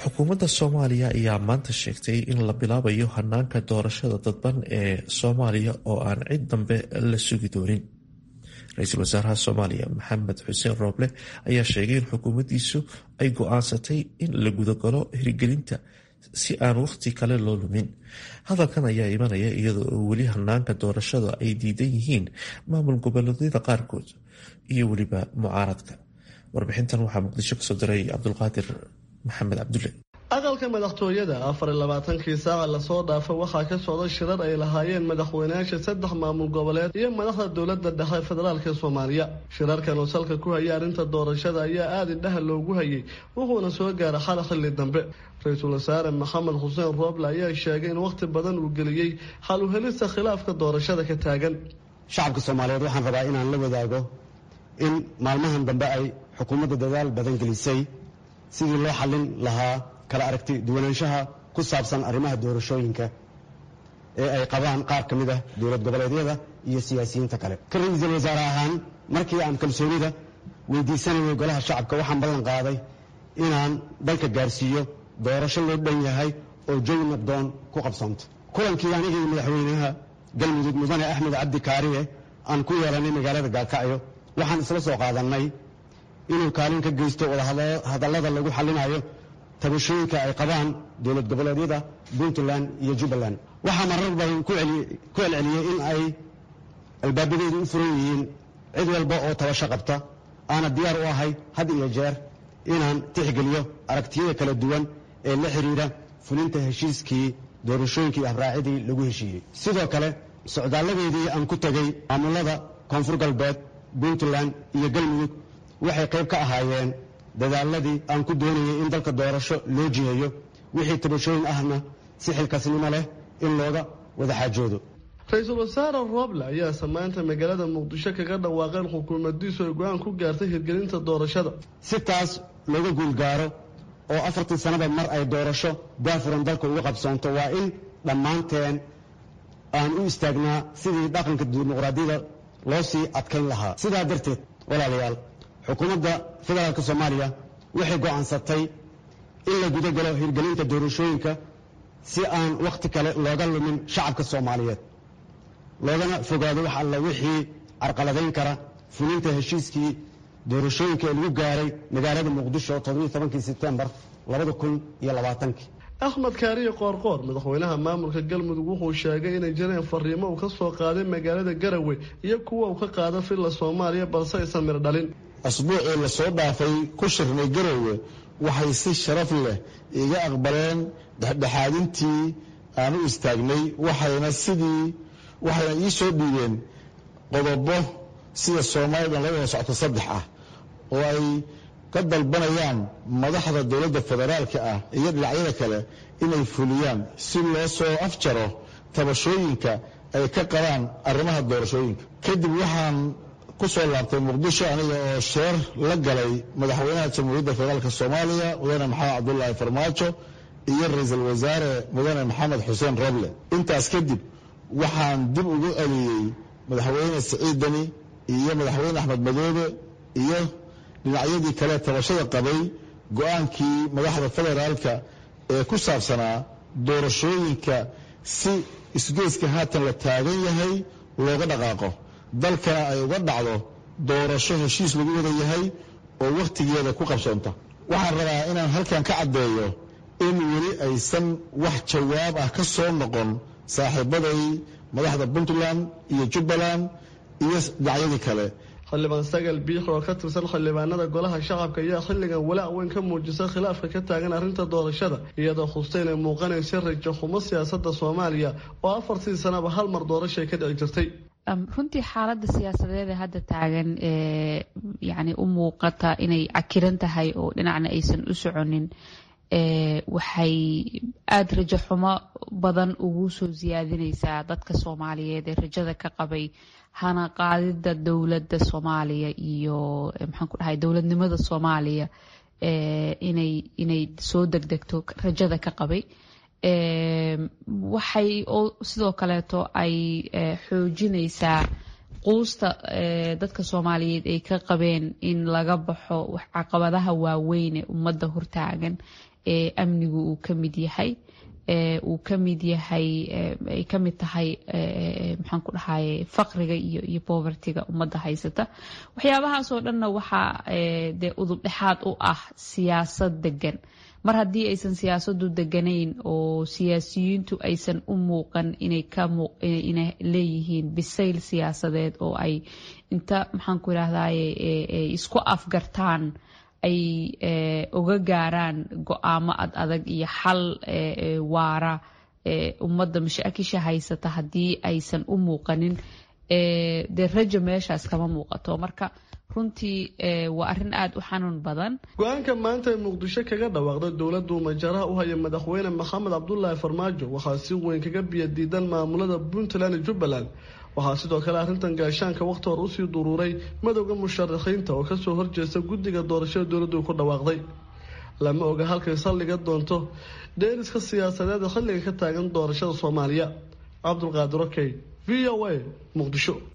xukuumadda soomaaliya ayaa maanta sheegtay in la bilaabayo hanaanka doorashada dadban ee soomaaliya oo aan cid dambe la sugi doonin ra-iisul wasaaraha soomaaliya maxamed xuseen rooble ayaa sheegay in xukuumaddiisu ay go-aansatay in la gudagalo hirgelinta si aan wakhti kale loo lumin hadalkan ayaa imanaya iyadoo oo weli hanaanka doorashada ay diidan yihiin maamul goboleedyada qaarkood iyo weliba mucaaradka warbixintan waxaa muqdisho kasoo diray cabdulqaadir maxamed cabdulle aqalka madaxtooyada afar iyo labaatankii saaca lasoo dhaafa waxaa ka socda shirar ay lahaayeen madaxweynayaasha saddex maamul goboleed iyo madaxda dowladda dhexe federaalk soomaaliya shirarkan oo salka ku hayay arrinta doorashada ayaa aada indhaha loogu hayay wuxuuna soo gaara xala xilli dambe ra-iisul wasaare maxamed xuseen rooble ayaa sheegay in wakhti badan uu geliyey xal u helista khilaafka doorashada ka taagan shacabka soomaaliyeed waxaan rabaa inaan la wadaago in maalmahan dambe ay xukuumadda dadaal badan gelisay sidii loo xallin lahaa kala aragti duwanaanshaha ku saabsan arrimaha doorashooyinka ee ay qabaan qaar ka mid ah dowlad goboleedyada iyo siyaasiyiinta kale ka ra-iisul wasaare ahaan markii aan kalsoonida weydiisanayay golaha shacabka waxaan ballan qaaday inaan dalka gaarsiiyo doorasho loo dhan yahay oo jawi nabdoon ku qabsanto kulankii anigii madaxweynaha galmudug mudane axmed cabdi kaariye aan ku yeelanay magaalada gaalkacyo waxaan isla soo qaadannay inuu kaalin ka geysto wadahadallada lagu xallinayo tabashooyinka ay qabaan dowlad goboleedyada puntland iyo jubbaland waxaa marar badan ku celceliyey in ay albaabadeedu u furan yihiin cid walba oo tabasho qabta aana diyaar u ahay had iyo jeer inaan tixgeliyo aragtiyada kala duwan ee la xidhiidha fulinta heshiiskii doorashooyinkii abraacidii lagu heshiiyey sidoo kale socdaaladeedii aan ku tegey maamulada koonfur galbeed puntland iyo galmudug waxay qayb ka ahaayeen dadaaladii aan ku doonayay in dalka doorasho loo jiheeyo wixii tabashooyin ahna si xilkasnimo leh in looga wada xaajoodo ra-iisul wasaare rooble ayaa samaanta magaalada muqdisho kaga dhawaaqeen xukuumadiisu ay go-aan ku gaartay hirgelinta doorashada si taas looga guulgaaro oo afartii sannaba mar ay doorasho daafuran dalka uga qabsoonto waa in dhammaanteen aan u istaagnaa sidii dhaqanka dimuqraadiyada loo sii adkayn lahaa sidaa darteed walaalayaal xukuumadda federaalk soomaaliya waxay go'aansatay in la guda galo hirgelinta doorashooyinka si aan wakhti kale looga lumin shacabka soomaaliyeed loogana fogaado wax alla wixii carqaladayn kara fulinta heshiiskii doorashooyinka ee lagu gaaray magaalada muqdisho todobankii sebtembar labadakunyolabaatanki axmed kaariye qoorqoor madaxweynaha maamulka galmudug wuxuu sheegay inay jireen fariimo uu ka soo qaaday magaalada garowe iyo kuwa uu ka qaada filla soomaaliya balse aysan mir dhalin asbuucii lasoo dhaafay ku shirnay garowe waxay si sharaf leh iga aqbaleen dhexdhexaadintii aan u istaagnay waxayna sidii waxayna ii soo dhiibeen qodobo sida soomaalidan laga wada socto saddex ah oo ay ka dalbanayaan madaxda dowladda federaalka ah iyo dhinacyada kale inay fuliyaan si loo soo afjaro tabashooyinka ay ka qabaan arrimaha doorashooyinka kadib waxaan ku soo laabtay muqdisho aniga oo sheer la galay madaxweynaha jamhuuriyadda federaalk soomaaliya mudane maxamed cabdulaahi farmaajo iyo ra-iisul wasaare mudane maxamed xuseen roble intaas kadib waxaan dib ugu celiyey madaxweyne siciid deni iyo madaxweyne axmed madoobe iyo dhinacyadii kale tabashada qabay go-aankii madaxda federaalka ee ku saabsanaa doorashooyinka si isgoyska haatan la taagan yahay looga dhaqaaqo dalkana ay uga dhacdo doorasho heshiis lagu wada yahay oo wakhtigeeda ku qabsoonta waxaan rabaa inaan halkan ka caddeeyo in weli aysan wax jawaab ah ka soo noqon saaxiibaday madaxda puntland iyo jubbaland iyo dhinacyadii kale xildhibaan sagal biix oo ka tirsan xildhibaanada golaha shacabka ayaa xilligan walaac weyn ka muujisa khilaafka ka taagan arrinta doorashada iyadoo xusta inay muuqanaysa rajo xumo siyaasada soomaaliya oo afartii sanaba hal mar doorashay ka dhici jirtay runtii xaaladda siyaasadeed ee hadda taagan ee yacni u muuqata inay cakiran tahay oo dhinacna aysan u soconin waxay aada rajo xumo badan ugu soo siyaadinaysaa dadka soomaaliyeed ee rajada ka qabay hana qaadida dowladda soomaaliya iyo maxaan ku dhahay dowladnimada soomaaliya inay inay soo degdegto rajada ka qabay waxay sidoo kaleeto ay xoojinaysaa quusta dadka soomaaliyeed ay ka qabeen in laga baxo caqabadaha waaweyn ee ummadda hortaagan amnigu uu ka mid yahay uu ka mid yahay ay ka mid tahay maxaan ku dhahaye faqriga iyo iyo bovertiga ummadda haysata waxyaabahaasoo dhanna waxaa dee udub dhexaad u ah siyaasad degan mar haddii aysan siyaasadu deganayn oo siyaasiyiintu aysan u muuqan inay ka inay leeyihiin bisayl siyaasadeed oo ay inta maxaan ku idhahdaye isku afgartaan ay uga gaaraan go-aamo ad adag iyo xal waara ummadda mashaakisha haysata haddii aysan u muuqanin dee rajo meeshaas kama muuqato marka runtii waa arrin aada u xanuun badan go-aanka maanta ee muqdisho kaga dhawaaqday dowladdu majaraha u haya madaxweyne maxamed cabdulaahi farmaajo waxaa si weyn kaga biya diidan maamulada puntland iyo jubbaland waxaa sidoo kale arrintan gaashaanka wakhti hore usii duruuray madowda musharaxiinta oo kasoo horjeesta guddiga doorashada dowladdu ku dhawaaqday lama oga halkay saldhiga doonto dheeriska siyaasadeed xilliga ka taagan doorashada soomaaliya cabdulqaadir okey v o a muqdisho